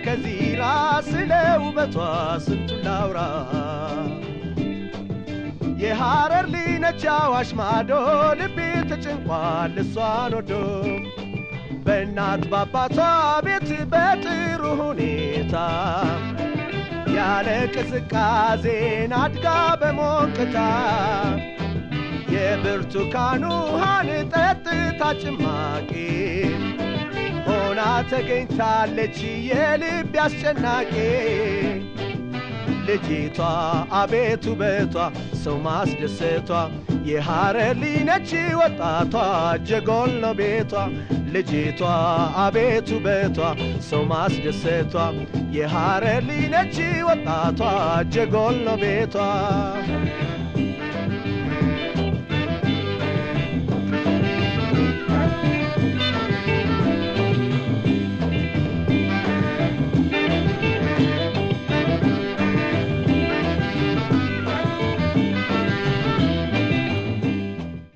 ከዚራ ስለ ውበቷ ስንቱን ላውራ የሐረር ልጅ አዋሽ ማዶ ልቤ ተጨንቋል እሷን ወዶ በእናት ባባቷ ቤት በጥሩ ሁኔታ ያለ ቅዝቃዜን አድጋ በሞቅታ የብርቱካን ውሃን ጠጥታ ጭማቂ ሆና ተገኝታለች የልብ አስጨናቂ ልጅቷ አቤት ውበቷ ሰው ማስደሰቷ የሐረር ልጅ ነች ወጣቷ ጀጎል ነው ቤቷ ልጅቷ አቤት ውበቷ ሰው ማስደሰቷ የሐረር ልጅ ነች ወጣቷ ጀጎል ነው ቤቷ